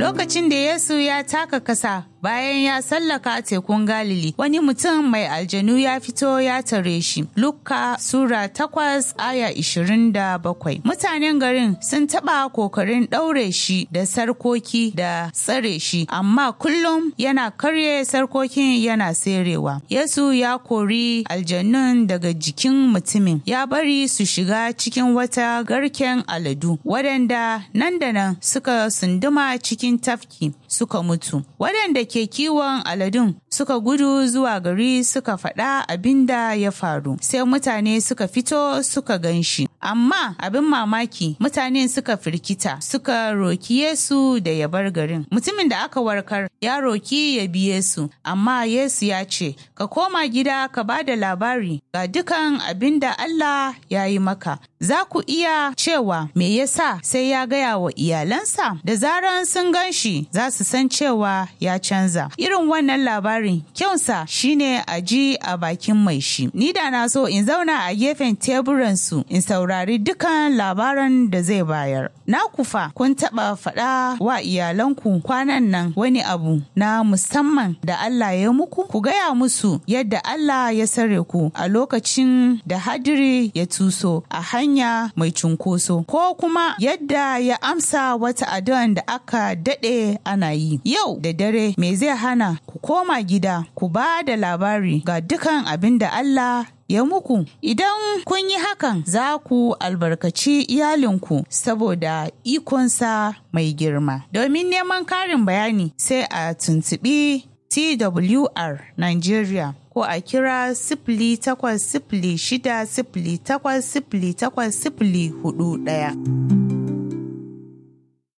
Lokacin da Yesu ya taka kasa bayan ya sallaka tekun Galili, wani mutum mai aljanu ya fito ya tare shi. Luka Sura takwas aya ishirin da bakwai. Mutanen garin sun taɓa kokarin ɗaure shi da sarkoki da tsare shi, amma kullum yana karye sarkokin yana serewa. Yesu ya kori aljanun daga jikin mutumin, ya bari su shiga cikin wata garken aladu, waɗanda nan da nan suka sunduma cikin tafki suka mutu. Waɗanda ke kiwon aladun suka gudu zuwa gari suka faɗa abin da ya faru. Sai mutane suka fito suka gan shi. Amma abin mamaki mutane suka firkita suka roki Yesu da ya bar garin. Mutumin da aka warkar ya roki ya bi Yesu, amma Yesu ya ce, Ka koma gida ka ba da labari ga dukan abin da Allah ya yi maka. Za ku iya cewa me yasa sai ya gaya wa iyalansa? Da zaran sun gan shi za su san cewa ya canza. Irin wannan labarin kyansa shine a ji a bakin mai shi. Ni da na so in zauna a gefen teburansu in saurari dukan labaran da zai bayar. Na kufa kun taɓa faɗa wa iyalanku kwanan nan wani abu na musamman da Allah ya muku? Ku gaya musu yadda Allah ya sare ku a lokacin da hadiri ya tuso a hanya mai cunkoso ko kuma yadda ya amsa wata addu'an da aka daɗe ana yi. Yau da dare me zai hana ku koma gida ku ba da labari ga dukan abin da Allah ya muku idan kun yi hakan za ku albarkaci iyalinku saboda ikonsa mai girma domin neman karin bayani sai a tuntubi twr nigeria ko a kira sifili takwas sifili shida sifili takwas sifili takwas sifili hudu ɗaya.